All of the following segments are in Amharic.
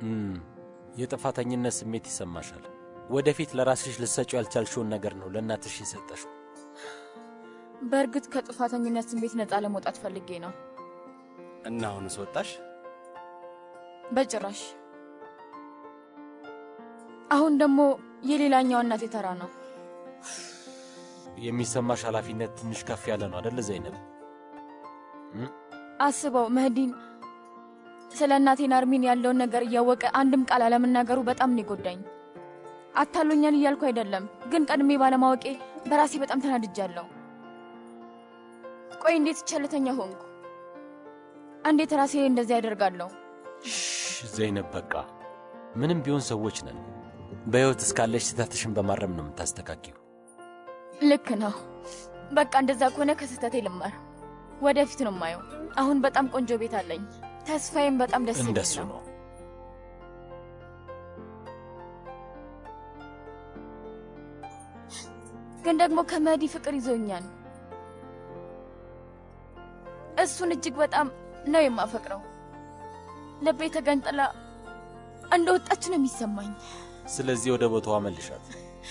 እም፣ የጥፋተኝነት ስሜት ይሰማሻል። ወደፊት ለራስሽ ልትሰጪው ያልቻልሽውን ነገር ነው ለእናትሽ የሰጠሽው። በእርግጥ ከጥፋተኝነት ስሜት ነፃ ለመውጣት ፈልጌ ነው። እና አሁንስ ወጣሽ? በጭራሽ። አሁን ደግሞ የሌላኛው እናቴ ተራ ነው። የሚሰማሽ ኃላፊነት ትንሽ ከፍ ያለ ነው አደለ ዘይነብ? አስበው መህዲን ስለ እናቴ ናርሚን ያለውን ነገር እያወቀ አንድም ቃል አለመናገሩ በጣም ነው የጎዳኝ። አታሎኛል እያልኩ አይደለም፣ ግን ቀድሜ ባለማወቄ በራሴ በጣም ተናድጃለሁ። ቆይ እንዴት ቸልተኛ ሆንኩ? እንዴት ራሴ እንደዚህ ያደርጋለሁ? ዘይነብ በቃ ምንም ቢሆን ሰዎች ነን። በሕይወት እስካለሽ ስህተትሽን በማረም ነው የምታስተካኪው። ልክ ነው። በቃ እንደዛ ከሆነ ከስህተቴ ልማር። ወደፊት ነው የማየው። አሁን በጣም ቆንጆ ቤት አለኝ። ተስፋዬም በጣም ደስ የሚል እንደሱ ነው። ነው። ግን ደግሞ ከመህዲ ፍቅር ይዞኛል። እሱን እጅግ በጣም ነው የማፈቅረው። ልቤ ተገንጥላ እንደ ወጣች ነው የሚሰማኝ። ስለዚህ ወደ ቦታዋ መልሻት።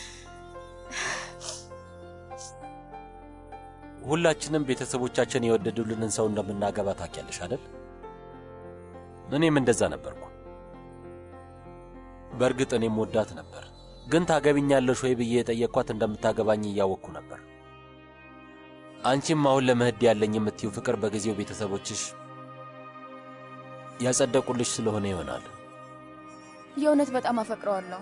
ሁላችንም ቤተሰቦቻችን የወደዱልንን ሰው እንደምናገባ ታውቂያለሽ አይደል? እኔም እንደዛ ነበርኩ። በእርግጥ እኔም ወዳት ነበር፣ ግን ታገቢኛለሽ ወይ ብዬ የጠየቅኳት እንደምታገባኝ እያወቅኩ ነበር። አንቺም አሁን ለመህድ ያለኝ የምትዩ ፍቅር በጊዜው ቤተሰቦችሽ ያጸደቁልሽ ስለሆነ ይሆናል። የእውነት በጣም አፈቅረዋለሁ።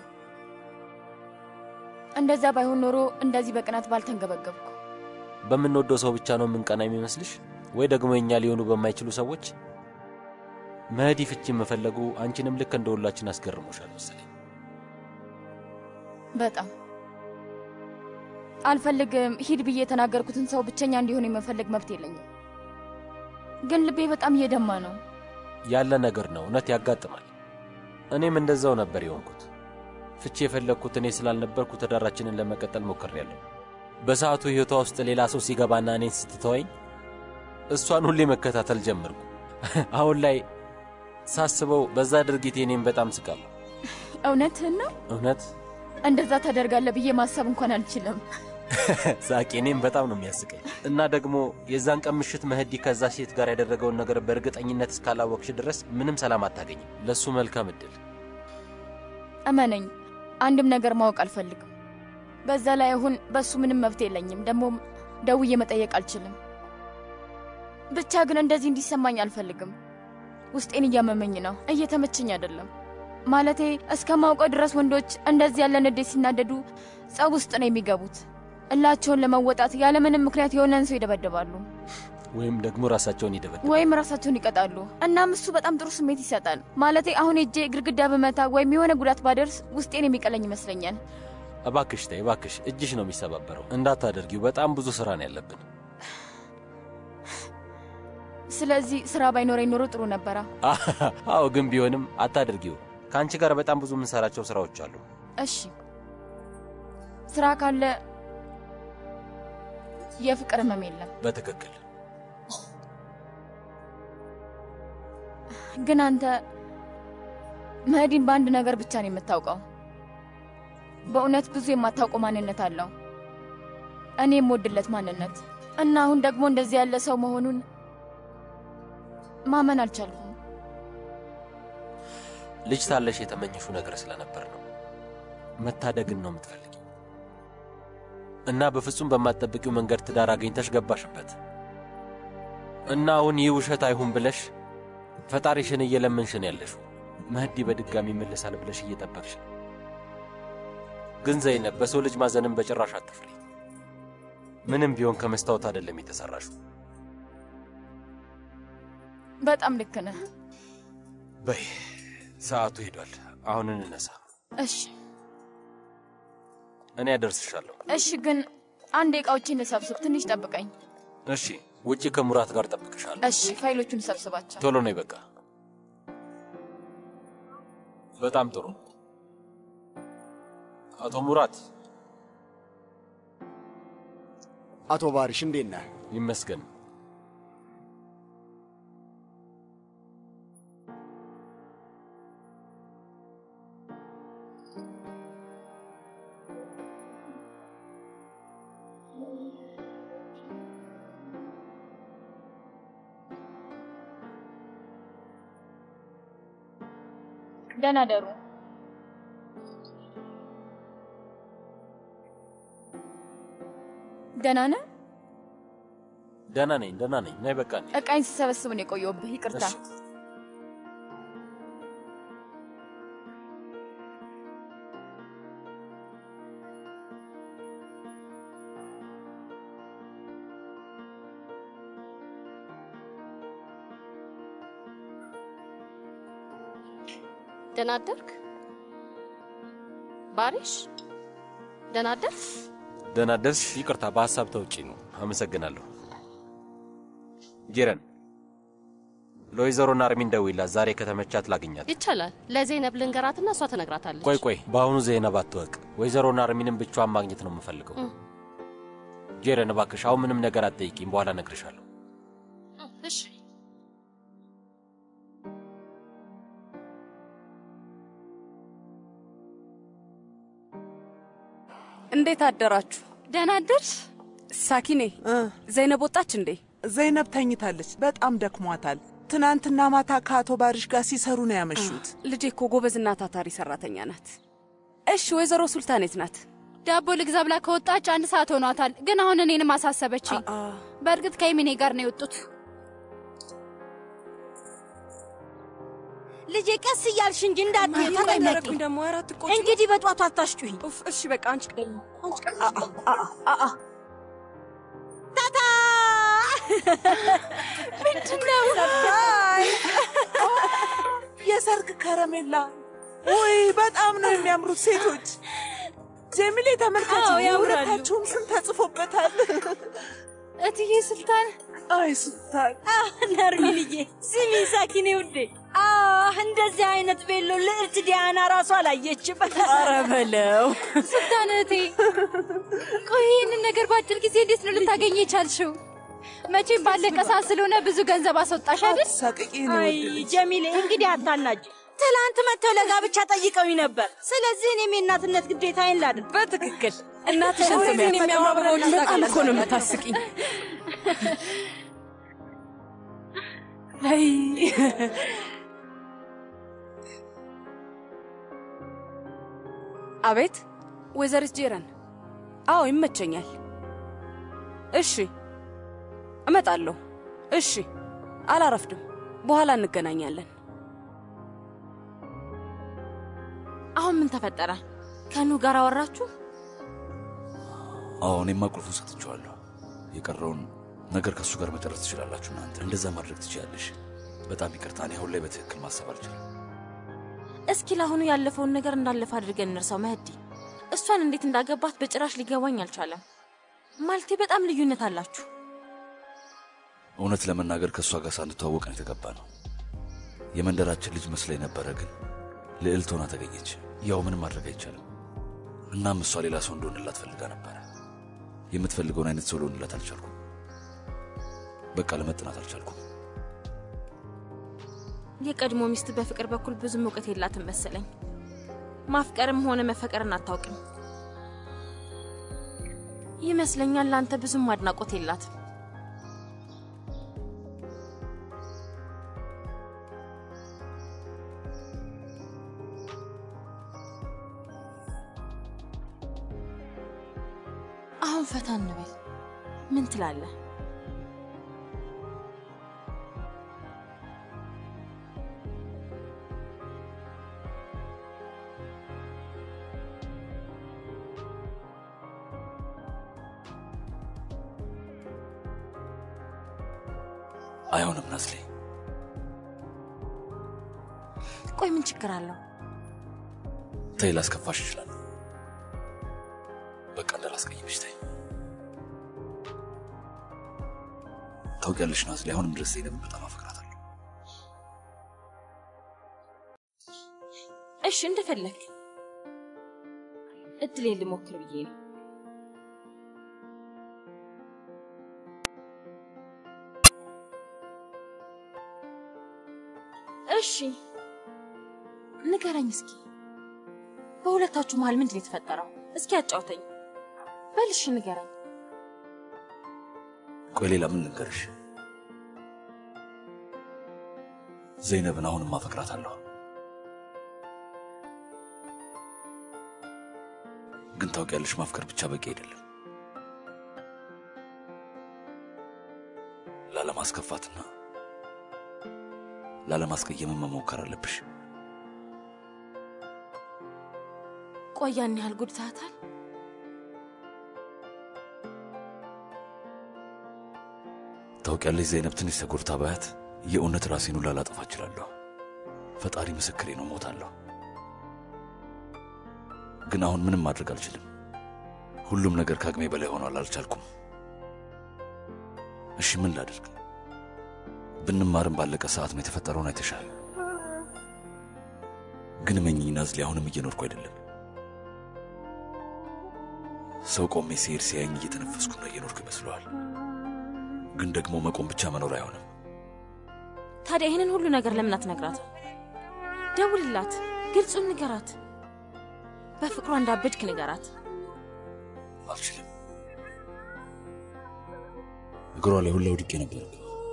እንደዛ ባይሆን ኖሮ እንደዚህ በቅናት ባልተንገበገብኩ። በምንወደው ሰው ብቻ ነው የምንቀና የሚመስልሽ? ወይ ደግሞ የእኛ ሊሆኑ በማይችሉ ሰዎች? መህዲ ፍቺ መፈለጉ አንቺንም ልክ እንደ ሁላችን አስገርሞሻል መሰለኝ። በጣም አልፈልግም ሂድ ብዬ የተናገርኩትን ሰው ብቸኛ እንዲሆን የመፈለግ መብት የለኝም። ግን ልቤ በጣም እየደማ ነው። ያለ ነገር ነው፣ እውነት ያጋጥማል። እኔም እንደዛው ነበር የሆንኩት። ፍቺ የፈለግኩት እኔ ስላልነበርኩ ትዳራችንን ለመቀጠል ሞክሬያለሁ። በሰዓቱ ሕይወቷ ውስጥ ሌላ ሰው ሲገባና እኔን ስትተወኝ እሷን ሁሌ መከታተል ጀመርኩ። አሁን ላይ ሳስበው በዛ ድርጊት እኔም በጣም ስቃለሁ። እውነትህን ነው? እውነት እንደዛ ታደርጋለህ ብዬ ማሰብ እንኳን አልችልም። ሳቄ እኔም በጣም ነው የሚያስቀኝ። እና ደግሞ የዛን ቀን ምሽት መህዲ ከዛ ሴት ጋር ያደረገውን ነገር በእርግጠኝነት እስካላወቅሽ ድረስ ምንም ሰላም አታገኝም። ለእሱ መልካም እድል። እመነኝ፣ አንድም ነገር ማወቅ አልፈልግም። በዛ ላይ አሁን በእሱ ምንም መብት የለኝም። ደግሞም ደውዬ መጠየቅ አልችልም። ብቻ ግን እንደዚህ እንዲሰማኝ አልፈልግም። ውስጤን እያመመኝ ነው፣ እየተመቸኝ አይደለም። ማለቴ እስከማውቀው ድረስ ወንዶች እንደዚህ ያለ ንዴት ሲናደዱ ጸብ ውስጥ ነው የሚገቡት። እላቸውን ለመወጣት ያለምንም ምክንያት የሆነን ሰው ይደበድባሉ ወይም ደግሞ ራሳቸውን ይደበድባል። ወይም ራሳቸውን ይቀጣሉ። እናም እሱ በጣም ጥሩ ስሜት ይሰጣል። ማለቴ አሁን እጄ ግድግዳ በመታ ወይም የሆነ ጉዳት ባደርስ ውስጤን የሚቀለኝ ይመስለኛል። እባክሽ ተይ እባክሽ፣ እጅሽ ነው የሚሰባበረው። እንዳታደርጊው። በጣም ብዙ ስራ ነው ያለብን። ስለዚህ ስራ ባይኖረኝ ኖሮ ጥሩ ነበራ። አዎ፣ ግን ቢሆንም አታደርጊው። ከአንቺ ጋር በጣም ብዙ የምንሰራቸው ስራዎች አሉ። እሺ ስራ ካለ የፍቅር ህመም የለም። በትክክል ግን አንተ መህዲን በአንድ ነገር ብቻ ነው የምታውቀው። በእውነት ብዙ የማታውቀው ማንነት አለው፣ እኔ የምወድለት ማንነት እና አሁን ደግሞ እንደዚህ ያለ ሰው መሆኑን ማመን አልቻልኩም። ልጅ ሳለሽ የተመኘሹ ነገር ስለነበር ነው። መታደግን ነው የምትፈልጊው እና በፍጹም በማትጠብቂው መንገድ ትዳር አግኝተሽ ገባሽበት እና አሁን ይህ ውሸት አይሁን ብለሽ ፈጣሪሽን እየለመንሽን ያለሽው መህዲ በድጋሚ ይመለሳል ብለሽ እየጠበቅሽ ነው። ግን ዘይነብ በሰው ልጅ ማዘንን በጭራሽ አትፍሪ። ምንም ቢሆን ከመስታወት አይደለም የተሰራሽው። በጣም ልክ ነህ። በይ ሰዓቱ ሄዷል። አሁን እንነሳ። እሺ እኔ ያደርስሻለሁ። እሺ፣ ግን አንድ እቃዎችን ልሰብስብ፣ ትንሽ ጠብቀኝ። እሺ፣ ውጪ ከሙራት ጋር ጠብቅሻለሁ። እሺ፣ ፋይሎቹን ሰብስባቸው። ቶሎ ነይ። በቃ በጣም ጥሩ። አቶ ሙራት። አቶ ባሪሽ እንዴት ነህ? ይመስገን። ደህና ደሩ። ደህና ነህ? ደህና ነኝ፣ ደህና ነኝ። ነይ በቃ ነኝ። እቃይን ስሰበስብ ነው የቆየሁብህ። ይቅርታ። እሺ። ደህና አደርክ ባሪሽ? ደህና አደርክ? ደህና ደርሽ። ይቅርታ በሀሳብ ተውጪ ነው። አመሰግናለሁ። ጄረን ለወይዘሮ ናርሚን ደውይላት። ዛሬ ከተመቻት ላግኛት። ይቻላል። ለዜነብ ልንገራትና እሷ ትነግራታለች። ቆይ ቆይ፣ በአሁኑ ዜናብ አትወቅ። ወይዘሮ ናርሚንን ብቻዋን ማግኘት ነው የምፈልገው። እ። ጄረን እባክሽ አሁን ምንም ነገር አትጠይቂም። በኋላ እነግርሻለሁ። እሺ እንዴት አደራችሁ? ደህና አደርሽ? ሳኪኔ ዘይነብ ወጣች እንዴ? ዘይነብ ተኝታለች። በጣም ደክሟታል። ትናንትና ማታ ከአቶ ባሪሽ ጋር ሲሰሩ ነው ያመሹት። ልጄ እኮ ጎበዝና ታታሪ ሰራተኛ ናት። እሺ ወይዘሮ ሱልታን የት ናት? ዳቦ ልግዛ ብላ ከወጣች አንድ ሰዓት ሆኗታል። ግን አሁን እኔንም አሳሰበችኝ። አ በእርግጥ ከይሚኔ ጋር ነው የወጡት። ልጄ ቀስ እያልሽ እንጂ እንዳትዪ ተጠንቀቂ። ተጠንቀቁኝ ደግሞ አራት ቆጭ እንግዲህ በጧቱ አታሽጩኝ። ኡፍ እሺ በቃ አንቺ ደግሞ ታታ ምንድነው? የሰርግ ከረሜላ ውይ፣ በጣም ነው የሚያምሩት ሴቶች። ጀሚሌ ተመልከች፣ አዎ፣ ያምራሉ። የሁለታችሁም ስም ተጽፎበታል። እትዬ ስልጣን አይ ሱልታን፣ ነርሚንዬ፣ ስሚ ሳኪኔ ውዴ፣ አህ እንደዚህ አይነት ቤሎ ልዕልት ዲያና ራሷ አላየችም። ኧረ በለው ስልጣን እህቴ፣ ቆይ ይህንን ነገር በአጭር ጊዜ እንዴት ነው ልታገኝ የቻልሽው? መቼም ባለቀ ሰዓት ስለሆነ ብዙ ገንዘብ አስወጣሽ አይደል? ሳቅቂ ነው አይ ጀሚሌ፣ እንግዲህ አታናጅ። ትላንት መጥተው ለጋብቻ ጠይቀውኝ ነበር። ስለዚህ እኔም የእናትነት ግዴታዬን ላድርግ። በትክክል እናትሽን ስሜን የሚያማምረው በጣም እኮ ነው የምታስቂኝ። አይ አቤት ወይዘሪት ጄረን። አዎ ይመቸኛል። እሺ እመጣለሁ። እሺ አላረፍድም። በኋላ እንገናኛለን። አሁን ምን ተፈጠረ? ከኑ ጋር አወራችሁ? አዎ እኔማ ቁልፉን ሰጥቼዋለሁ። የቀረውን ነገር ከእሱ ጋር መጨረስ ትችላላችሁ እናንተ። እንደዛ ማድረግ ትችላለሽ። በጣም ይቅርታ፣ እኔ አሁን ላይ በትክክል ማሰብ አልችልም። እስኪ ለአሁኑ ያለፈውን ነገር እንዳለፈ አድርገን እንርሳው። መህዲ እሷን እንዴት እንዳገባት በጭራሽ ሊገባኝ አልቻለም። ማለቴ በጣም ልዩነት አላችሁ። እውነት ለመናገር ከእሷ ጋር ሳንተዋወቅ ነው የተገባ ነው። የመንደራችን ልጅ መስላ ነበረ፣ ግን ልዕልት ሆና ተገኘች። ያው ምንም ማድረግ አይቻልም። እናም እሷ ሌላ ሰው እንደሆንላት ፈልጋ ነበረ። የምትፈልገውን አይነት ሰው ልሆንላት አልቻልኩም። በቃ ለመጥናት አልቻልኩም። የቀድሞ ሚስት በፍቅር በኩል ብዙም እውቀት የላትም መሰለኝ። ማፍቀርም ሆነ መፈቀርን አታውቅም ይመስለኛል። ለአንተ ብዙም አድናቆት የላትም። አሁን ፈታ እንበል። ምን ትላለህ? አይሆንም ናስሌ፣ ቆይ ምን ችግር አለው? ተይ፣ ላስከፋሽ ይችላል። በቃ እንዳላስቀይምሽ ተይ። ታውቂያለሽ ናስሌ፣ አሁንም ድረስ ዘይነብን በጣም አፈቅራታለሁ። እሺ እንደፈለግ እድሌን ልሞክር ብዬ ነው። እሺ ንገረኝ እስኪ በሁለታችሁ መሀል ምንድን ነው የተፈጠረው? እስኪ አጫውተኝ። በልሽ ንገረኝ። ቆይ ሌላ ምን ልንገርሽ? ዘይነብን አሁንም አፈቅራታለሁ። ታውቂያለሽ፣ ማፍቀር ብቻ በቂ አይደለም። ላለማስከፋትና ላለማስቀየምን መሞከር አለብሽ። ቆይ ያን ያህል ጉድታታል? ታውቂያለሽ ዘይነብ፣ ትንሽ ተጎድታ ባያት የእውነት ራሴን ሁላ ላጠፋ እችላለሁ። ፈጣሪ ምስክሬ ነው፣ ሞታለሁ። ግን አሁን ምንም ማድረግ አልችልም። ሁሉም ነገር ከአቅሜ በላይ ሆኗል። አልቻልኩም። እሺ ምን ላድርግ? ብንማርም ባለቀ ሰዓት ነው የተፈጠረውን አይተሻል። ግን መኝኝ ናዝሊ፣ አሁንም እየኖርኩ አይደለም። ሰው ቆሜ ሲሄድ ሲያየኝ እየተነፈስኩና እየኖርኩ ይመስለዋል። ግን ደግሞ መቆም ብቻ መኖር አይሆንም። ታዲያ ይህንን ሁሉ ነገር ለምን አትነግራት? ደውልላት፣ ግልጹን ንገራት። በፍቅሯ እንዳበድክ ንገራት። አልችልም። እግሯ ላይ ሁላ ወድቄ ነበር።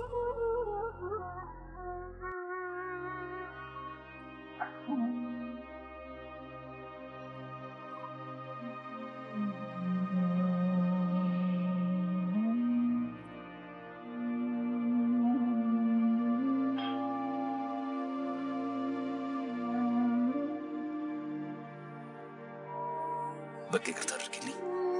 በቃ ይቅርታ አድርጊልኝ።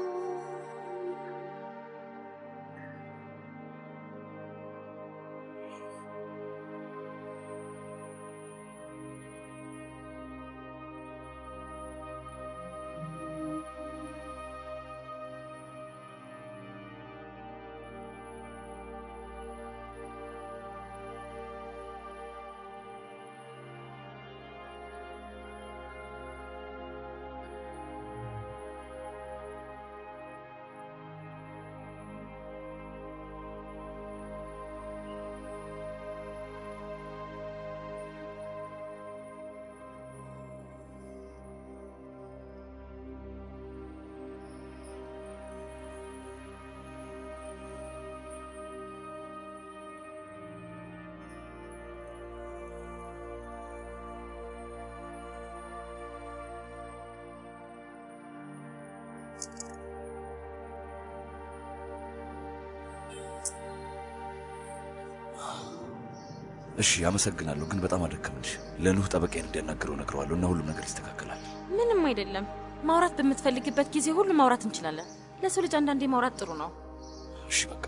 እሺ አመሰግናለሁ፣ ግን በጣም አደከምንሽ። ለኑህ ጠበቃዬን እንዲያናግረው ነግረዋለሁ እና ሁሉም ነገር ይስተካከላል። ምንም አይደለም። ማውራት በምትፈልግበት ጊዜ ሁሉ ማውራት እንችላለን። ለሰው ልጅ አንዳንዴ ማውራት ጥሩ ነው። እሺ በቃ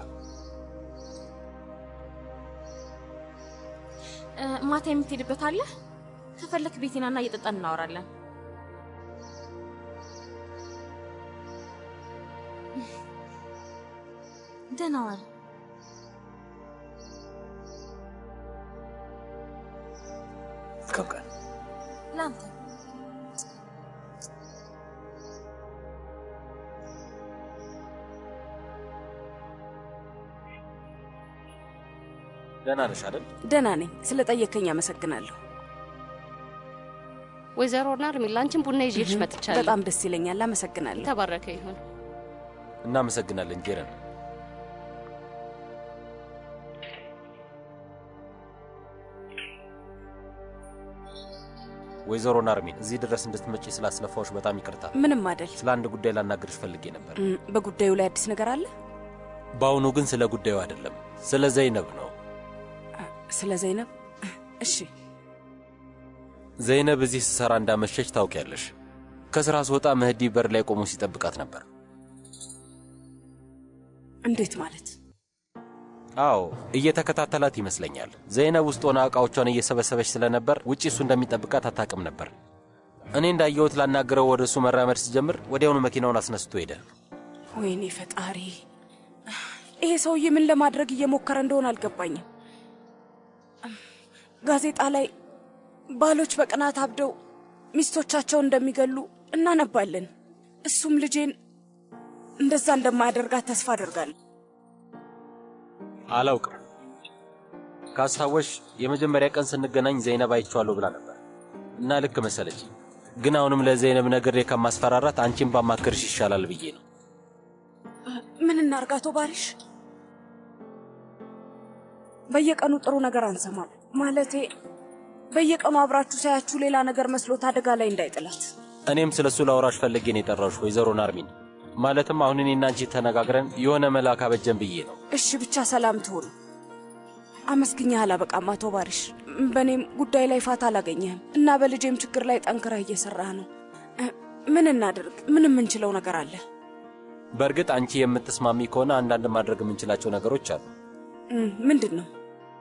እ፣ ማታ የምትሄድበት አለ? ከፈለክ ቤቴናና እየጠጣን እናወራለን። ደህና ዋል። መልካም ቀን። ለአንተ ደህና ነሽ አይደል? ደህና ነኝ። ስለ ጠየከኝ አመሰግናለሁ። ወይዘሮ ናርሚ ላንቺን ቡና ይዤልሽ መጥቻለሁ። በጣም ደስ ይለኛል። አመሰግናለሁ። የተባረከ ይሁን። እናመሰግናለን ጄረን። ወይዘሮ ናርሚን እዚህ ድረስ እንድትመጪ ስላስለፋዎች በጣም ይቅርታ። ምንም አይደል። ስለ አንድ ጉዳይ ላናግርሽ ፈልጌ ነበር። እም፣ በጉዳዩ ላይ አዲስ ነገር አለ? በአሁኑ ግን ስለ ጉዳዩ አይደለም፣ ስለ ዘይነብ ነው። ስለ ዘይነብ? እሺ። ዘይነብ እዚህ ስሰራ እንዳመሸች ታውቂያለሽ። ከስራ ስወጣ መህዲ በር ላይ ቆሞ ሲጠብቃት ነበር። እንዴት ማለት? አዎ እየተከታተላት ይመስለኛል። ዘይነብ ውስጥ ሆና ዕቃዎቿን እየሰበሰበች ስለነበር ውጪ እሱ እንደሚጠብቃት አታውቅም ነበር። እኔ እንዳየሁት ላናግረው ወደ እሱ መራመድ ሲጀምር ወዲያውኑ መኪናውን አስነስቶ ሄደ። ወይኔ ፈጣሪ! ይሄ ሰውዬ ምን ለማድረግ እየሞከረ እንደሆነ አልገባኝም። ጋዜጣ ላይ ባሎች በቅናት አብደው ሚስቶቻቸውን እንደሚገሉ እናነባለን። እሱም ልጄን እንደዛ እንደማያደርጋት ተስፋ አደርጋለሁ። አላውቅም። ካስታወሽ የመጀመሪያ ቀን ስንገናኝ ዘይነብ አይቼዋለሁ ብላ ነበር እና ልክ መሰለች። ግን አሁንም ለዘይነብ ነግሬ ከማስፈራራት አንቺን ባማክርሽ ይሻላል ብዬ ነው። ምን እናርጋቶ ባሪሽ? በየቀኑ ጥሩ ነገር አንሰማም። ማለቴ በየቀኑ አብራችሁ ሳያችሁ ሌላ ነገር መስሎት አደጋ ላይ እንዳይጥላት። እኔም ስለ እሱ ላወራሽ ፈልጌ ነው የጠራሁሽ ወይዘሮ ናርሚን። ማለትም አሁን እኔና አንቺ ተነጋግረን የሆነ መላ ካበጀን ብዬ ነው። እሺ ብቻ ሰላም ትሁን። አመስግኛ አላበቃም አቶ ባሪሽ። በእኔም ጉዳይ ላይ ፋታ አላገኘህም እና በልጄም ችግር ላይ ጠንክረህ እየሰራህ ነው። እ፣ ምን እናድርግ? ምን የምንችለው ነገር አለ? በእርግጥ አንቺ የምትስማሚ ከሆነ አንዳንድ ማድረግ የምንችላቸው ነገሮች አሉ። እ፣ ምንድን ነው?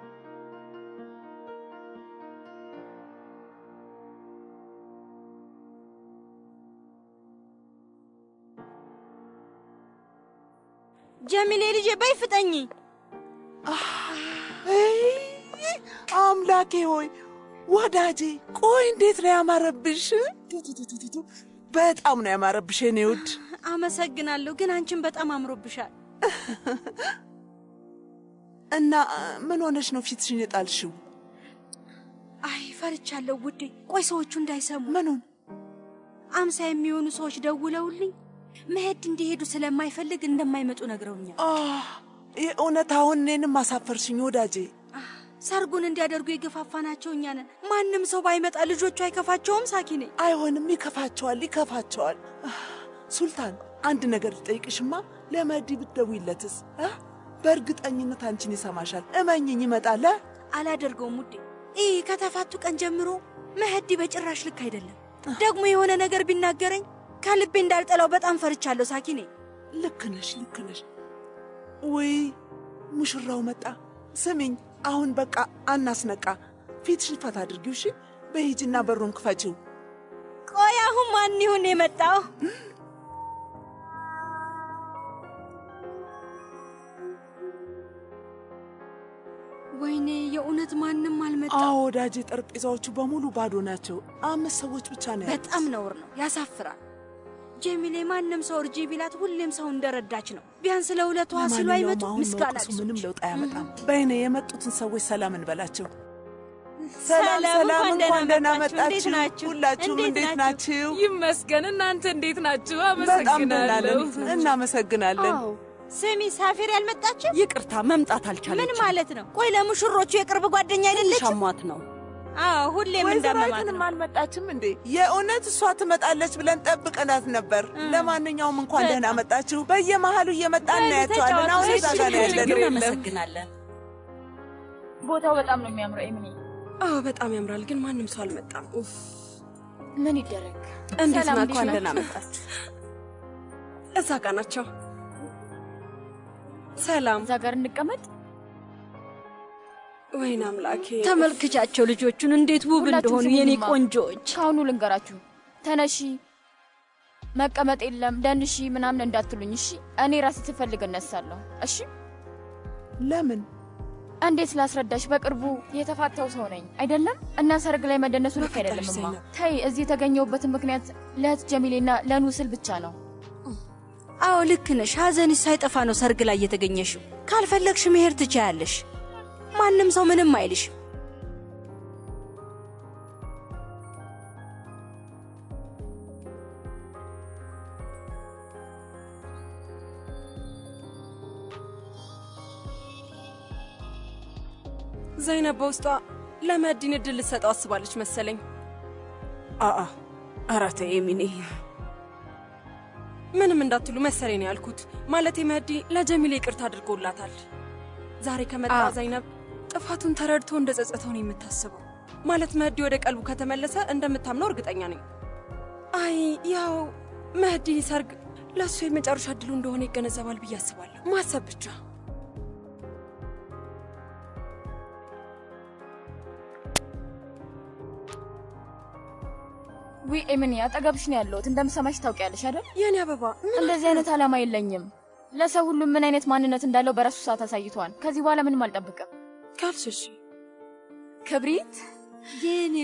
ጀሚሌ ልጄ በይ ፍጠኝ። አምላኬ ሆይ ወዳጄ፣ ቆይ እንዴት ነው ያማረብሽ! ቱቱቱቱቱ፣ በጣም ነው ያማረብሽ የኔ ውድ። አመሰግናለሁ፣ ግን አንቺን በጣም አምሮብሻል። እና ምን ሆነሽ ነው ፊትሽን የጣልሽው? አይ ፈርቻለሁ ውዴ። ቆይ ሰዎቹ እንዳይሰሙ። ምኑን? አምሳ የሚሆኑ ሰዎች ደውለውልኝ መሄድ እንዲሄዱ ስለማይፈልግ እንደማይመጡ ነግረውኛል። አህ፣ የእውነት አሁን እኔንም አሳፈርሽኝ ወዳጄ። ሰርጉን እንዲያደርጉ የገፋፋናቸው እኛ ነን። ማንም ሰው ባይመጣ ልጆቹ አይከፋቸውም? ሳኪኔ አይሆንም፣ ይከፋቸዋል፣ ይከፋቸዋል። አህ፣ ሱልታን አንድ ነገር ልጠይቅሽማ፣ ለመዲ ብትደውይለትስ? አህ፣ በእርግጠኝነት አንቺን ይሰማሻል። እመኝኝ፣ ይመጣል። አ? አላደርገውም ውዴ። ይህ ከተፋቱ ቀን ጀምሮ መህዲ በጭራሽ ልክ አይደለም። ደግሞ የሆነ ነገር ቢናገረኝ ከልቤ እንዳልጠላው በጣም ፈርቻለሁ። ሳኪኔ ልክ ነሽ፣ ልክ ነሽ። ውይ ሙሽራው መጣ። ስሚኝ፣ አሁን በቃ አናስነቃ። ፊትሽን ፈታ አድርጊው እሺ። በሂጂና በሩን ክፈቺው። ቆይ አሁን ማን ይሁን የመጣው? ወይኔ የእውነት ማንም አልመጣም። አዎ ወዳጄ፣ ጠረጴዛዎቹ በሙሉ ባዶ ናቸው። አምስት ሰዎች ብቻ ነው ያሉት። በጣም ነውር ነው፣ ያሳፍራል። ጀሚሌ ማንም ሰው እርጂ ቢላት ሁሌም ሰው እንደረዳች ነው። ቢያንስ ለሁለቷ ስሉ ለማንኛውም አይመጡ አሁን ምስጋና መውቀሱ ቢሶች። ምንም ለውጥ አያመጣም። በይኔ የመጡትን ሰዎች ሰላም እንበላቸው። ሰላም፣ ሰላም ሰላም፣ እንኳን እንኳን ደህና ደህና መጣችሁ። እንዴት መጣችሁ። ናችሁ? ሁላችሁም እንዴት እንዴት ናችሁ? ይመስገን። እናንተ እንዴት ናችሁ? በጣም ደህና ነን። እናመሰግናለን። ስሚ ሳፊር ያልመጣችም? ይቅርታ መምጣት አልቻለችም። ምን ማለት ነው? ቆይ ለሙሽሮቹ የቅርብ ጓደኛ አይደለችም? ሻሟት ነው። አዎ ሁሌም እንዳመማት ወይዘሮይቱንም ነው። አልመጣችም እንዴ? የእውነት እሷ ትመጣለች ብለን ጠብቀናት ነበር። ለማንኛውም እንኳን ደህና መጣችሁ። በየመሃሉ እየመጣ እናያቸዋለን። አሁን እዛ ጋር ነው ያለነው። እናመሰግናለን። ቦታው በጣም ነው የሚያምረው። ኤምኒ አዎ በጣም ያምራል፣ ግን ማንም ሰው አልመጣም። ኡፍ ምን ይደረግ? እንዴት ሰላም ናችሁ? እንዴት እንኳን ነው? ደህና መጣችሁ። እዛ ጋ ናቸው። ሰላም እዛ ጋር እንቀመጥ። ወይን አምላኬ ተመልክቻቸው ልጆቹን እንዴት ውብ ሁላችሁም እንደሆኑ የኔ ስሙኝማ። ቆንጆዎች። ከአሁኑ ልንገራችሁ፣ ተነሺ፣ መቀመጥ የለም ደንሺ ምናምን እንዳትሉኝ እሺ። እኔ ራሴ ስፈልግ እነሳለሁ። እሺ። ለምን? እንዴት ላስረዳሽ? በቅርቡ የተፋታው ሰው ነኝ አይደለም? እና ሰርግ ላይ መደነሱ ልክ አይደለምማ። ተይ፣ እዚህ የተገኘሁበትን ምክንያት ለእህት ጀሚሌና ለኑ ስል ብቻ ነው። አዎ ልክ ነሽ። ሐዘንሽ ሳይጠፋ ነው ሰርግ ላይ የተገኘሽው። ካልፈለግሽ መሄድ ትችያለሽ። ማንም ሰው ምንም አይልሽ። ዘይነብ በውስጧ ለመዲን እድል ልትሰጠው አስባለች መሰለኝ። አአ ኧረ ተይ የሚኔ ምንም እንዳትሉ መሰለኝ ነው ያልኩት። ማለቴ መህዲ ለጀሚሌ ይቅርታ አድርጎላታል። ዛሬ ከመጣ አዎ። ዘይነብ ጥፋቱን ተረድቶ እንደ ጸጸተው ነው የምታስበው። ማለት መህዲ ወደ ቀልቡ ከተመለሰ እንደምታምነው እርግጠኛ ነኝ። አይ ያው መህዲ ሰርግ ለእሱ የመጨረሻ እድሉ እንደሆነ ይገነዘባል ብዬ አስባለሁ። ማሰብ ብቻ ዊ ኤምኒ፣ አጠገብሽ ነው ያለሁት። እንደምሰማሽ ታውቂያለሽ አይደል? የኔ አበባ እንደዚህ አይነት ዓላማ የለኝም። ለሰው ሁሉም ምን አይነት ማንነት እንዳለው በራሱ ሰዓት አሳይቷል። ከዚህ በኋላ ምንም አልጠብቅም። ካልሽሽ ክብሪት የኔ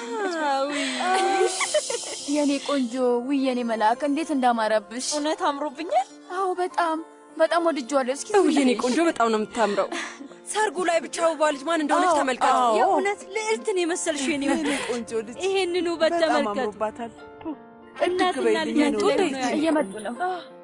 የኔ ቆንጆ፣ ውይ የኔ መልአክ እንዴት እንዳማረብሽ! እውነት አምሮብኛል። አዎ በጣም በጣም ወድጄዋለሁ። እስኪ እው የኔ ቆንጆ በጣም ነው የምታምረው። ሰርጉ ላይ ብቻ ውቧ ልጅ ማን እንደሆነች አዎ፣ ተመልከቱ። አዎ። የእውነት ልዕልትን የመሰልሽው የኔ የኔ ቆንጆ ልጅ ይሄንን ውበት በጣም ተመልከቱ። አምሮባታል። እናትና እድግ በይልኝ ልጅ የኔ አንድ ላይ ውድ። ነው ያሉት። እየመጡ ነው። አህ፣